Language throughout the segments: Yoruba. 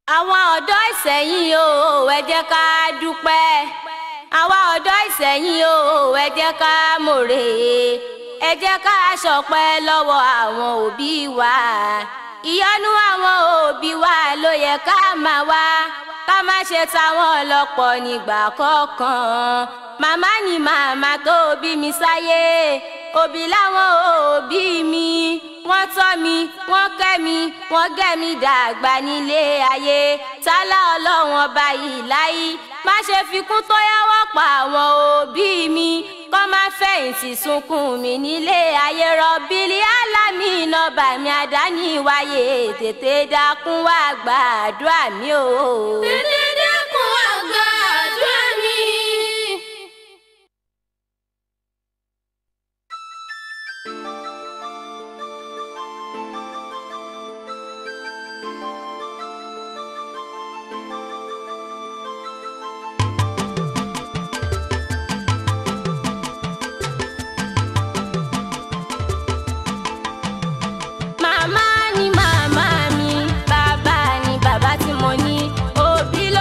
àwọn ọ̀dọ́ ìsẹ̀yìn o ẹ jẹ́ ká dúpẹ́ àwa ọ̀dọ́ ìsẹ̀yìn o ẹ jẹ́ ká mòrè ẹ jẹ́ ká ṣọpẹ́ lọ́wọ́ àwọn òbí wa ìyọ́nú àwọn òbí wa ló yẹ ká máa wá ká má ṣe táwọn ọlọ́pọ̀ nígbà kọ̀ọ̀kan màmá ni màmá tó bí mi sáyé òbí láwọn òbí mi wọ́n tọ́ mi wọ́n kẹ́ mi wọ́n gẹ́ mi dàgbà nílé ayé tálá ọlọ́run ọba yìí láyé má ṣe fikún tó yáwọ́ pa àwọn òbí mi kọ́ má fẹ̀yìntì sunkún mi nílé ayé rọ̀bìlì álámì nọ́bà mi àdáni wáyé tètè dákun wá gbàdúrà mi o. tètè dákun wá gbàdúrà mi. màmá ni màmá mi bàbá ni bàbá tí mo ní òbí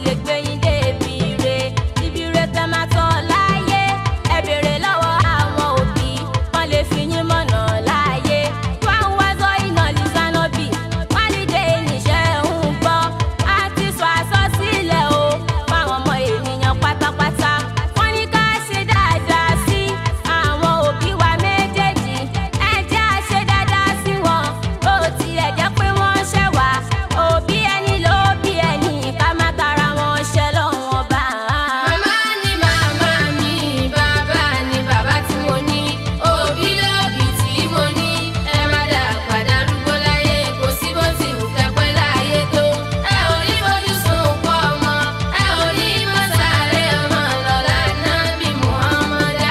lè gbé yín débi re ibi re tẹ́ máa tọ́ láyé ẹ béèrè lọ́wọ́ àwọn òbí wọ́n lè fi yín mọ̀nà láyé wọ́n wá sọ iná lìsánọ́bì wọ́n lè dé níṣẹ́ ń gbọ́ àti sọ àsọsílẹ̀ o fáwọn ọmọ ènìyàn pátápátá wọ́n ní ká ṣe dáadáa sí àwọn òbí wa méjèèjì ẹ jẹ́ á ṣe dáadáa sí wọn bó tilẹ̀ jẹ́ pé wọ́n ṣẹ̀ wá òbí ẹni ló bí ẹni ká má tara wọn ṣẹ lọ́wọ́n bá a. Màmá ni màmá mi, bàbá ni bàbá tí mo ní, òbí lóbí tí mo ní. Ẹ má dà padà rúgbó láyé, kò sí bó ti wù kẹ́pẹ́ láyé tó. Ẹ ò ní fojú sunkún ọmọ, ẹ ò ní mọ́ sáré ọmọ lọ́la náà bí Muhammadu.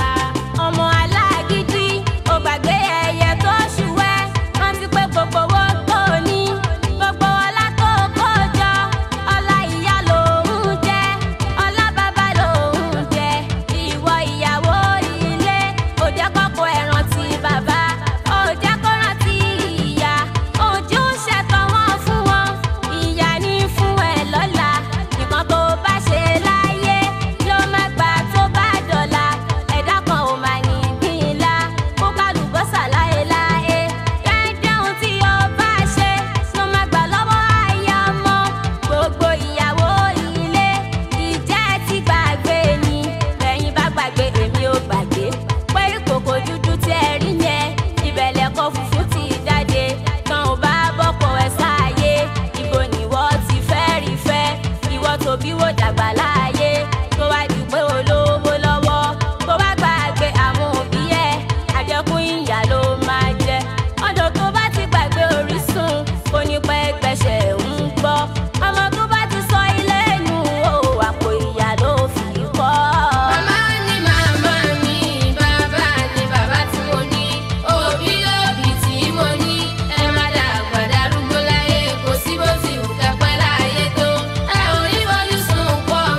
ọmọ alágídí ó gbàgbé ẹyẹ tó ṣùwẹ́ rántí pé gbogbo owó tó ní gbogbo ọlá tó kó jọ ọlá ìyá lòún jẹ ọlá bàbá lòún jẹ ìwọ ìyàwó ilé ó jẹ́ kọ́kọ́ ẹ̀ rántí bàbá ó jẹ́ kó rántí ìyá ojú ṣẹ̀tọ̀ wọn fún wọn ìyá ní fún ẹ lọ́la nǹkan tó bá ṣe láyé ló má gbà tó bá dọ̀la ẹ̀dá kan ò máa ní gbìnlá kó kálùbọ́sà láéláé dẹ́dẹ́ ohun tí o bá ṣe ló má gbà lọ́wọ́ aya ọmọ gbogbo ìyàwó ilé ìjẹ́ ti gbàgbé ni lẹ́yìn bá gbàgbé èmi ò gbàgbé pé ìkòkò dúdú tí ẹ rí yẹn ìbẹ̀lẹ̀ kọ funfun ti jáde tán ò bá bọ́pọ̀ ẹ sáàyè ibo nìwọ ti fẹ́ rí fẹ́ ìwọ tóbi wò dàgbà láàyè tó wá di pé olówó lọ́wọ́ tó bá gbàgbé àwọn òbí ẹ̀ àjẹkùn ìyá ló máa jẹ ọ̀dọ̀ tó bá ti gbàgbé orísun kò ní pẹ́ gbẹ̀ṣẹ̀ ń gbọ́ ọmọ tó bá ti sọ ilé nù ó àpò ìyá ló fi kọ́. Màmá ni màmá mi, bàbá ni bàbá tí mo ní, òbí lóbí tí mo ní. Ẹ má dà padà rúgbó láyé, kò sí bó ti wù kẹ́pẹ́ láyé tó. Ẹ ò ní fojú sunkún ọmọ,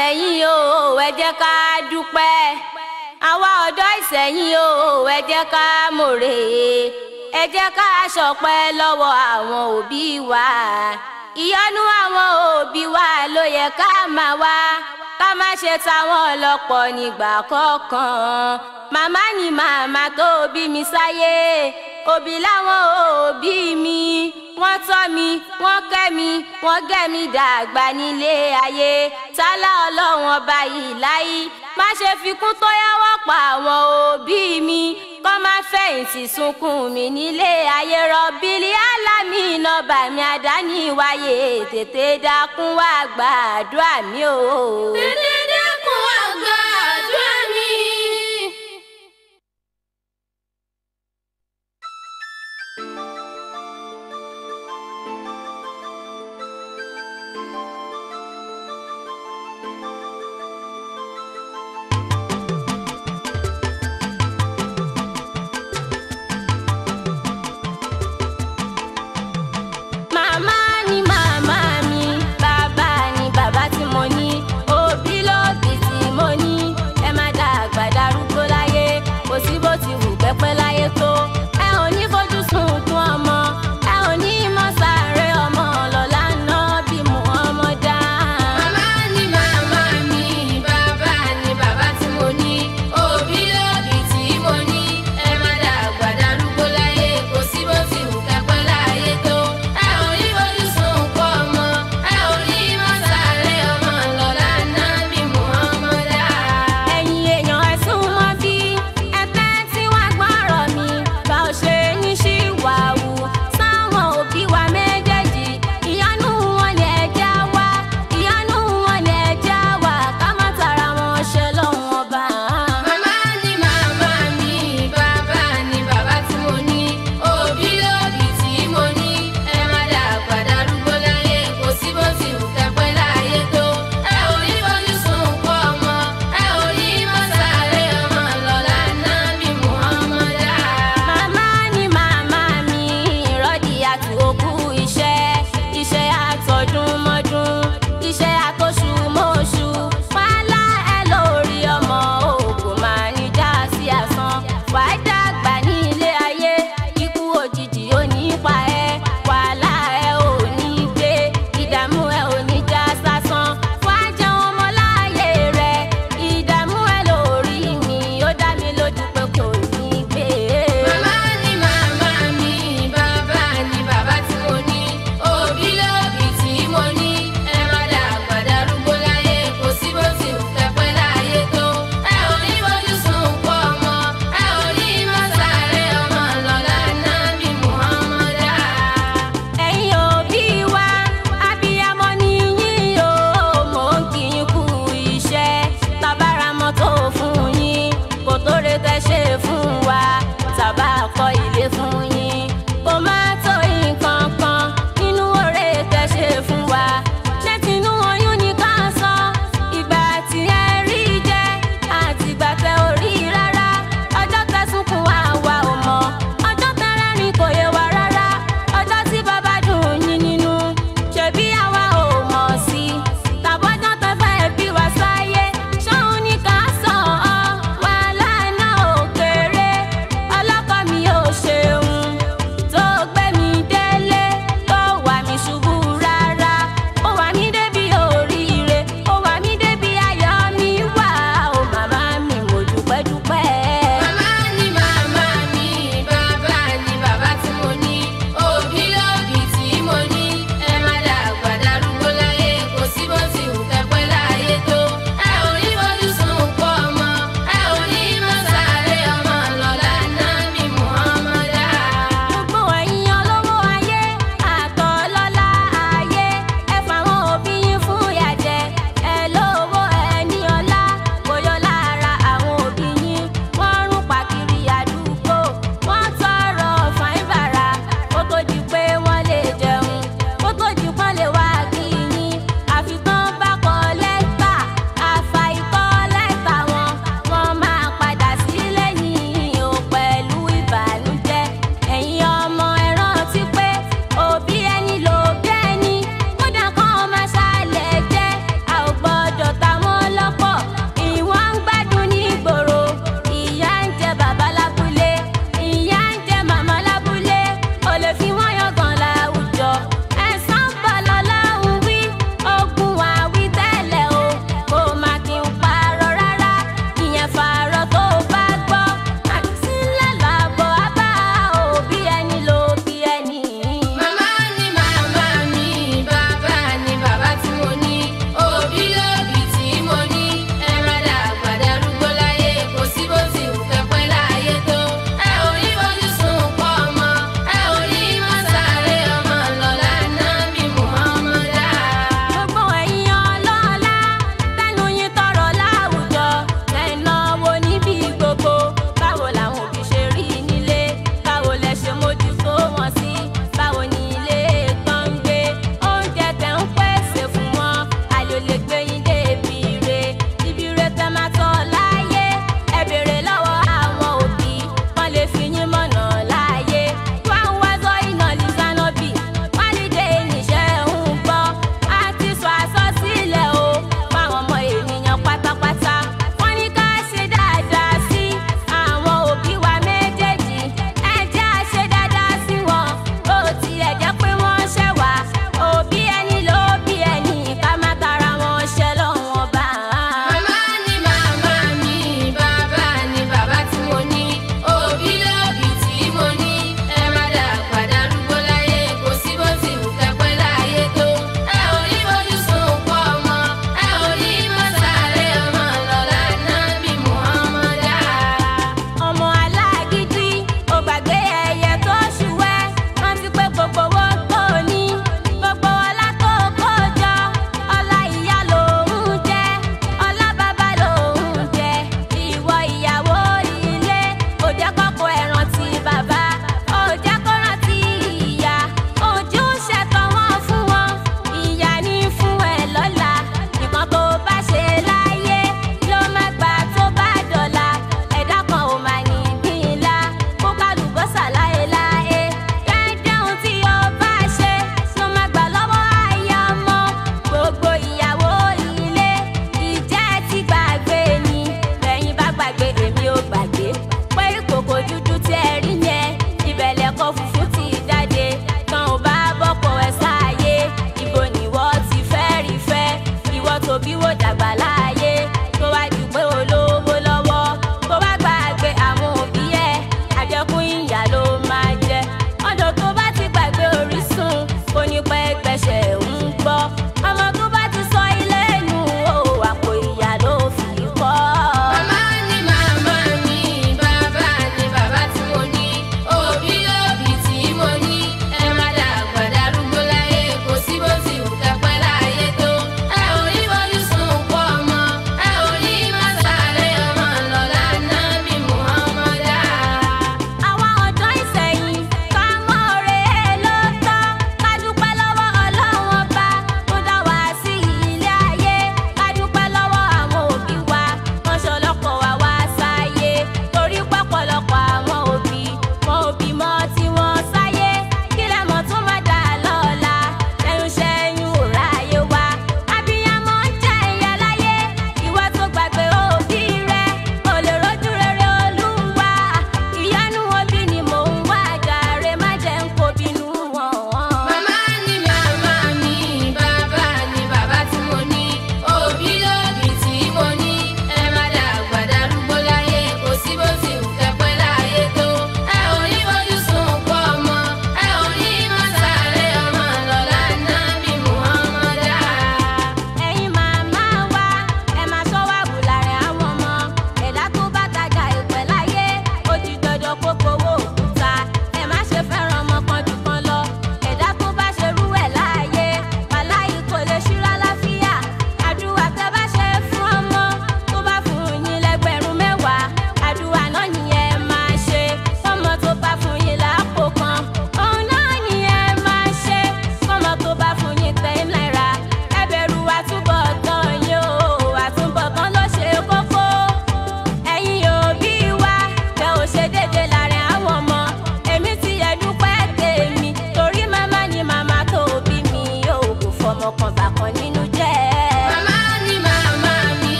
ìsẹ̀yìn o ẹ jẹ́ ká dúpẹ́ àwa ọ̀dọ́ ìsẹ̀yìn o ẹ jẹ́ ká mòrè ẹ jẹ́ ká ṣọpẹ́ lọ́wọ́ àwọn òbí wa ìyọ́nú àwọn òbí wa ló yẹ ká máa wá ká má ṣe táwọn ọlọ́pọ̀ nígbà kọ̀ọ̀kan màmá ni màmá tó bí mi sáyé òbí láwọn òbí mi wọ́n tọ́ mi wọ́n kẹ́ mi wọ́n gẹ́ mi dàgbà nílé ayé tálá ọlọ́run ọba yìí láyé má ṣe fikún tó yáwọ́ pa àwọn òbí mi kọ́ má fẹ̀yìntì sunkún mi nílé ayé rọ̀bìlì alámì nọ́bà mi àdáni wáyé tètè dákun wá gbàdúrà mi o. Tètè dákun wá gbàdúrà mi. màmá ni màmá mi bàbá ni bàbá tí mo ní òbí ló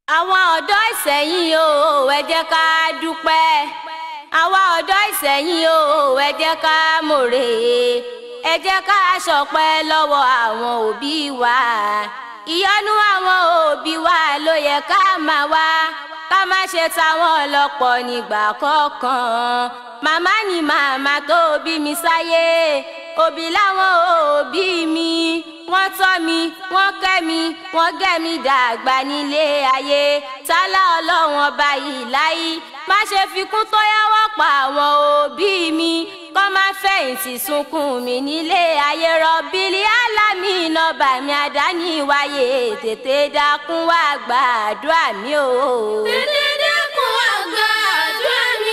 àwọn ọ̀dọ́ ìsẹ̀yìn o ẹ jẹ́ ká dúpẹ́ àwa ọ̀dọ́ ìsẹ̀yìn o ẹ jẹ́ ká mòrè ẹ jẹ́ ká ṣọpẹ́ lọ́wọ́ àwọn òbí wa ìyọ́nú àwọn òbí wa ló yẹ ká máa wá ká má ṣe táwọn ọlọ́pọ̀ nígbà kọ̀ọ̀kan màmá ni màmá tó bí mi sáyé òbí láwọn òbí mi wọ́n tọ́ mi wọ́n kẹ́ mi wọ́n gẹ́ mi dàgbà nílé ayé tálá ọlọ́run ọba yìí láyé má ṣe fikún tó yáwọ́ pa àwọn òbí mi kọ́ má fẹ̀yìntì sunkún mi nílé ayé rọ̀bìlì alámì nọ́bà mi àdáni wáyé tètè dákun wá gbàdúrà mi o. Tètè dákun wá gbàdúrà mi.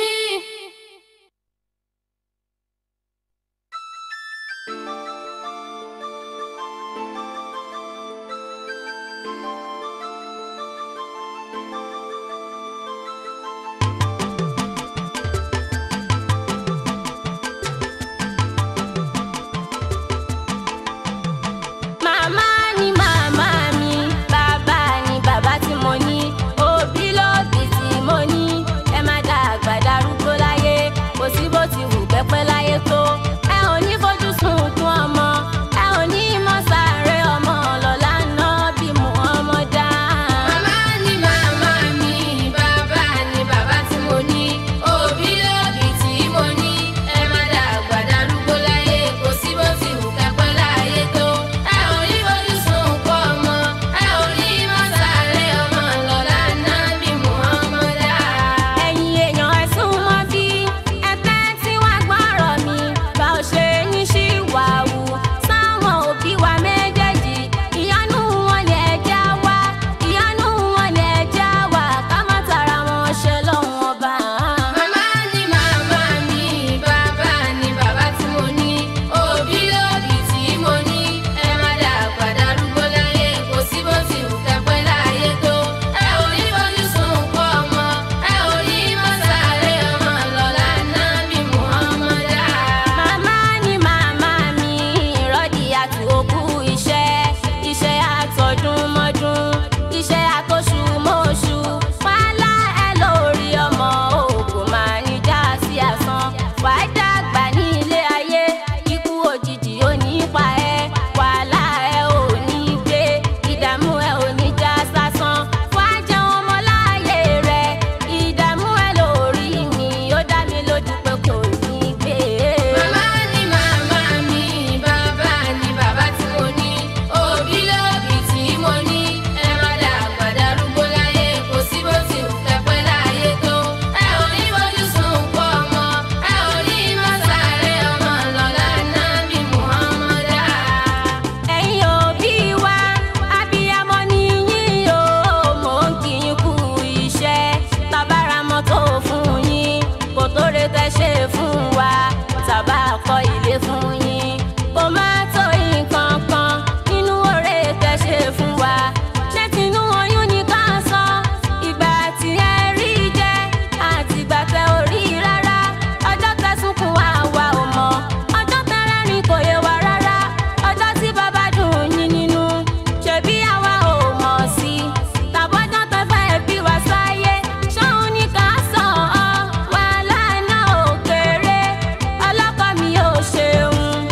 màmá ni màmá mi bàbá ni bàbá tí mo ní òbí lóbí tí mo ní ẹ má dàgbà darúgbó láyé kò sí bó ti wù pẹ́pẹ́ láyé tó ẹ ò ní fojú sunkún ọmọ ẹ ò ní mọ̀ sáré ọmọ lọ́la náà bí mu ọmọ dá. Màmá ni màmá mi, bàbá ni bàbá tí mo ní, òbí lóbí tí mo ní. Ẹ má dàgbà darúgbó láyé, kò sí bó ti wù kẹ́pẹ́ láyé tó. Ẹ ò ní fojú sunkún ọmọ, ẹ ò ní mọ̀ sáré ọmọ lọ́la náà bí Muhammad dá. ẹ̀yin èèyàn ẹ sún mọ́ bí ẹ̀tẹ́ tí wàá gbọ́rọ̀ mi bá ò ṣe ní ṣìwàwù sáwọn òbí wa méjèèjì ìyanu wọn ni ẹja wá ìyanu wọn ni ẹja wá ká má tara wọn ṣe lọ́wọ́n ọba. Màmá ni màmá mi, bàbá ni bàbá tí mo ní, òbí lóbí tí mo ní. Ẹ má dàgbà darúgbó láyé, kò sí bó ti wù kẹ́pẹ́ láyé tó. Ẹ ò ní fojú sunkún ọmọ, ẹ ò ní mọ̀ sáré ọmọ lọ́la náà bí Muhammad dá. Màmá ni màmá mi rọ́ọ̀dì àti òkú iṣẹ́ iṣẹ́ àtọ̀dún mọ́dún iṣẹ́ àtọ̀ṣù mọ́ṣù wàhálà ẹ lórí ọmọ òkú máa ní já sí àsán wàá dàgbà ní ilé ayé ikú òjijì ò ní pa ẹ́ wàhálà ẹ ò ní gbé ìdààmú ẹ ò ní já sásán wàá jẹun ọmọ láàyè rẹ ìdààmú ẹ lórí mi ó dá mi lójú pé kò ní gbé. Màmá ni màmá mi, bàbá ni bàbá tí mo ní, òbí lóbí tí mo ní. Ẹ má dàgbà darúgbó láyé, kò sí bó ti wù kẹ́pẹ́ láyé tó. Ẹ ò ní fojú sunkún ọmọ, ẹ ò ní mọ̀ sáré ọmọ lọ́la náà bí Muhammad dá. ẹ̀yin òbí wa abiyamọ ni yín o mò ń kí yín kú iṣẹ́ tabara mọ́tò fún yín kò tó re tẹ́ ṣe fún wa tàbá kọ́ ilé fún yín kò má tó nǹkan kan nínú oore tẹ́ ṣe fún wa ṣé tinú oyún ni ká sọ ìgbà tí ẹ rí jẹ àti ìgbà tẹ ò rí rárá ọjọ́ tẹ́ sunkún wa wa ò mọ̀ ọjọ́ tẹ́ rẹ́rìn kò yé wa rárá ọjọ́ tí bàbá dùn yín nínú ṣebí àwa ò mọ̀ sí i tàbọ́jọ́ tẹ́ fẹ́ bí wa sáyé ṣóun ní ká sàn ọ́ wàhálà náà ò kéré ọlọ́kọ mi ò ṣeun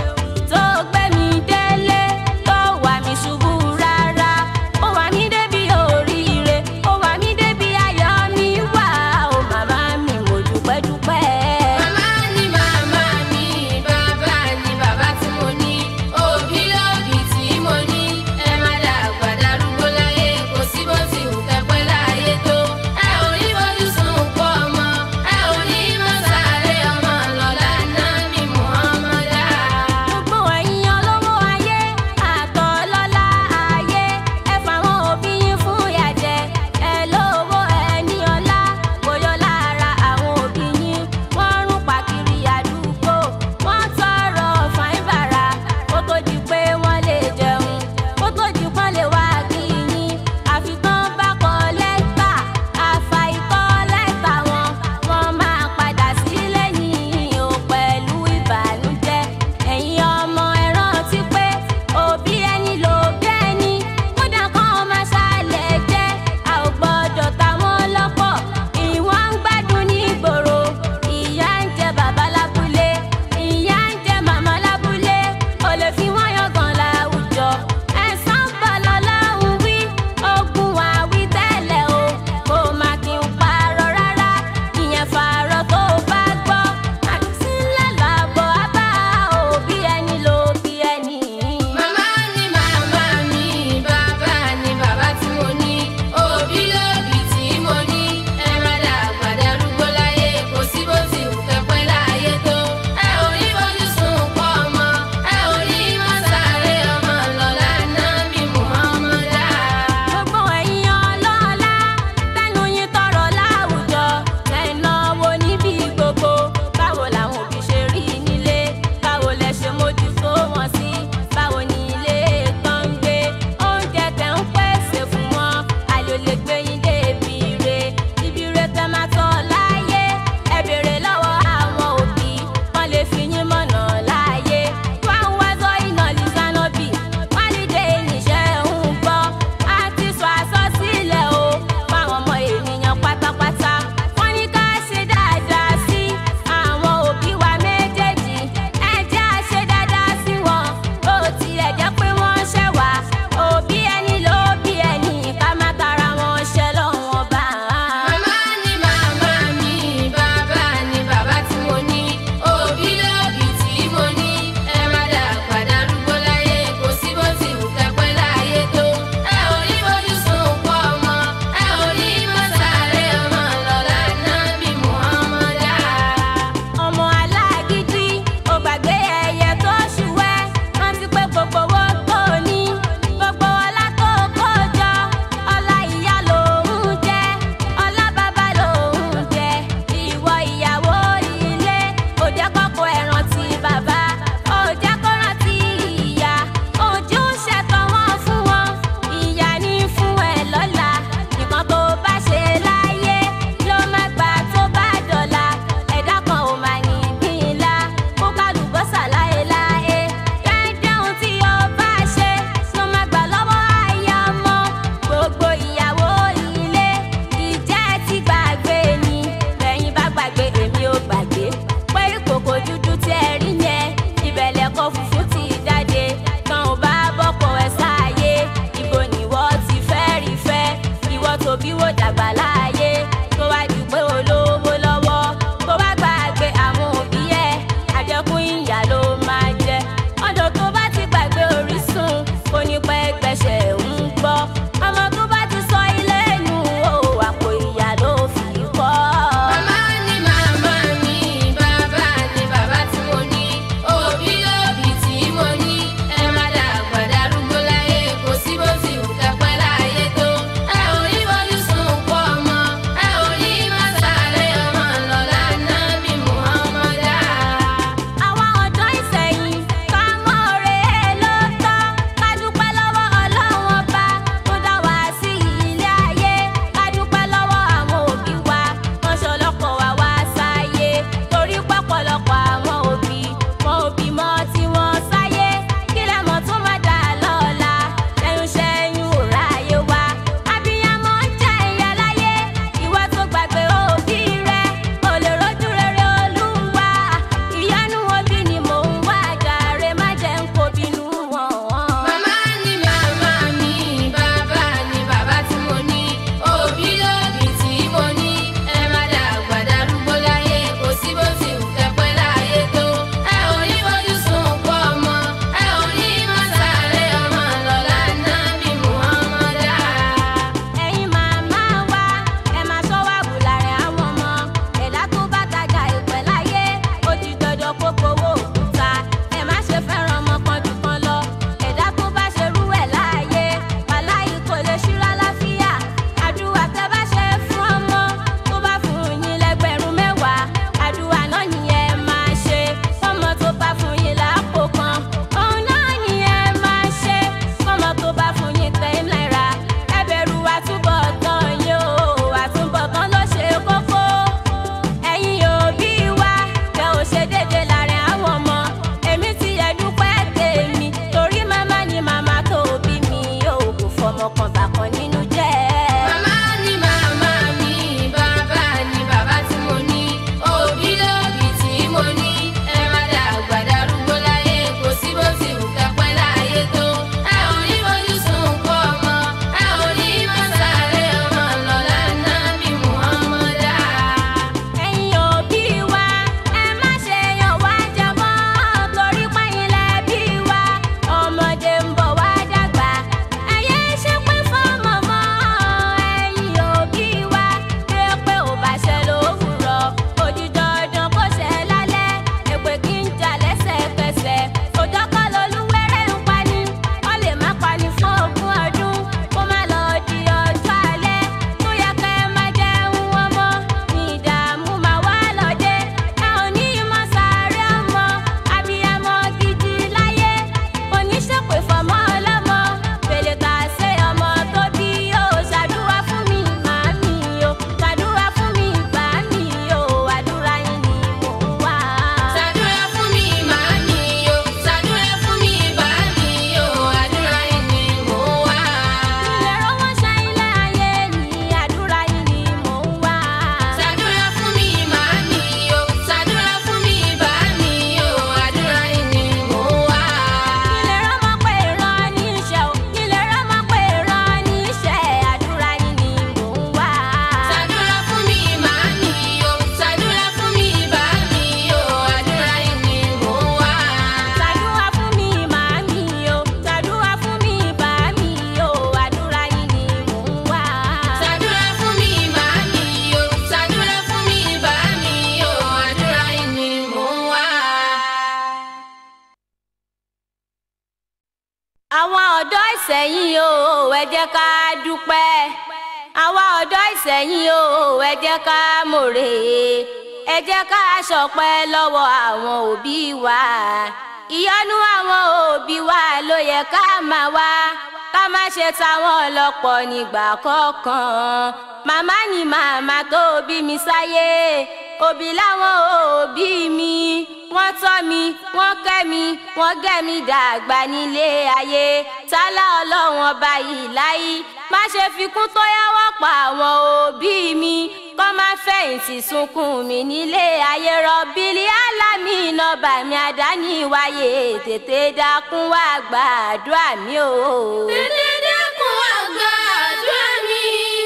àwọn ọ̀dọ́ ìsẹ̀yìn o ẹ jẹ́ ká dúpẹ́ àwa ọ̀dọ́ ìsẹ̀yìn o ẹ jẹ́ ká mòrè ẹ jẹ́ ká ṣọpẹ́ lọ́wọ́ àwọn òbí wa ìyọ́nú àwọn òbí wa ló yẹ ká máa wá ká má ṣe táwọn ọlọ́pọ̀ nígbà kọ̀ọ̀kan màmá ni màmá tó bí mi sáyé òbí láwọn òbí mi wọ́n tọ́ mi wọ́n kẹ́ mi wọ́n gẹ́ mi dàgbà nílé ayé tálá ọlọ́run ọba yìí láyé má ṣe fikún tó yáwọ́ pa àwọn òbí mi kọ́ má fẹ̀yìntì sunkún mi nílé ayé rọ̀bìlì alámì nọ́bà mi àdáni wáyé tètè dákun wá gbàdúrà mi o. Tètè dẹ́kun wá gbàdúrà mi.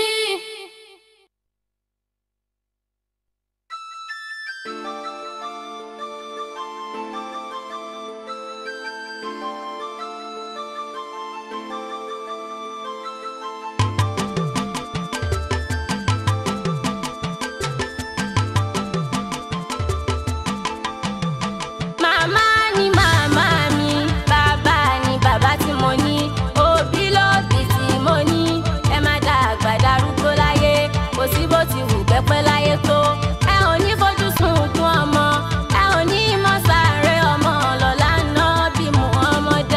màmá ni màmá mi bàbá ni bàbá tí mo ní òbí lóbí tí mo ní ẹ má dàgbà darúgbó láyé kò sí bó ti wù pẹ́pẹ́ láyé tó ẹ ò ní fojú sunkún ọmọ ẹ ò ní mọ sáré ọmọ lọ́la náà bí Muhammad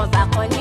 ọba kan ní